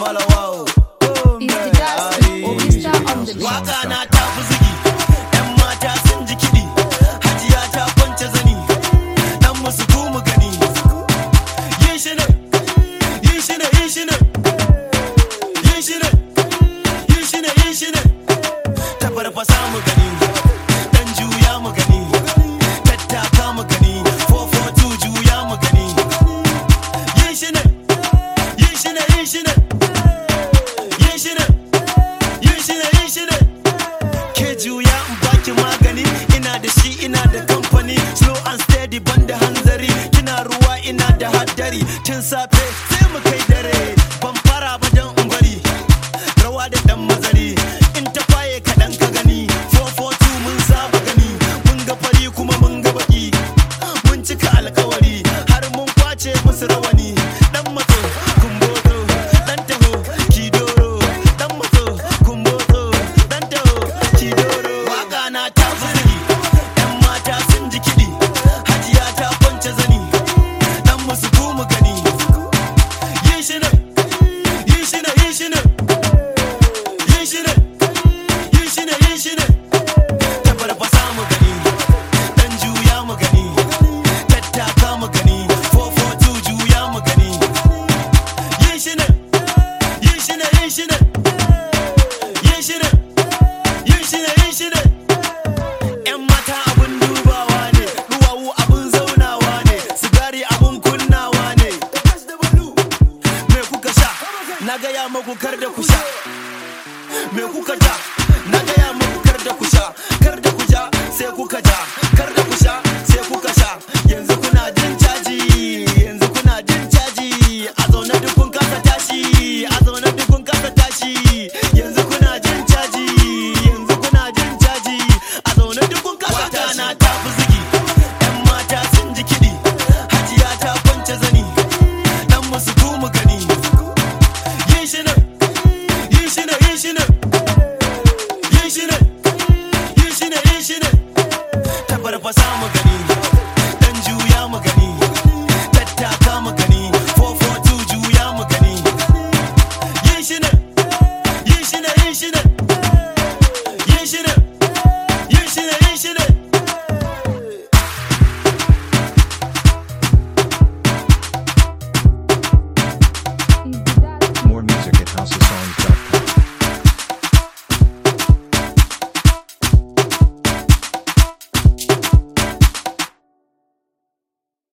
malawawo Is the dust Orchestra on the beat. waka na ta fi zigi yan mata sun ji kiɗi hajiya ta kwance zani dan musu ku mu gani yin shi ne yin shi ne yin shi ne yin shi ne yin shi ne yin shi ne ta farfasa mu gani dan juya mu gani tattaka mu gani 442 juya mu gani yin shi ne yin shi ne yin shi ne yin shi ne yin shi ne yin shi ne ke juya in baki magani ina da shi ina da kamfani slow and steady banda hanzari kina ruwa ina da haddari tun safe sai mu kai dare ban fara ba dan in bari rawa da dan mazari in ta kwaye kaɗan ka gani 442 mun saba gani mun ga fari kuma mun ga baki mun cika alkawari har mun kwace musu rawani dan matso kumboto dan taho kidoro dan matso kumboto dan taho kidoro waka na ta fuzuri yan mata sun ji kiɗi hajiya ta kwance zani dan musu ku mu gani yin shi ne yin shi ne yin shi ne yin shi ne yin shi ne yin shi ne ta farfasa mu gani dan juya mu gani tattaka mu gani 442 juya mu gani yin shi ne yin shi ne yin shi ne yin shi ne yin shi ne yin shi ne yan mata abun dubawa ne duwawu abun zaunawa ne sigari abun kunnawa ne me kuka sha na gaya maku kar da ku sha me kuka ja na gaya muku kar da ku sha kar da ku ja sai kuka ja kar da ku sha sai kuka sha yanzu kuna jin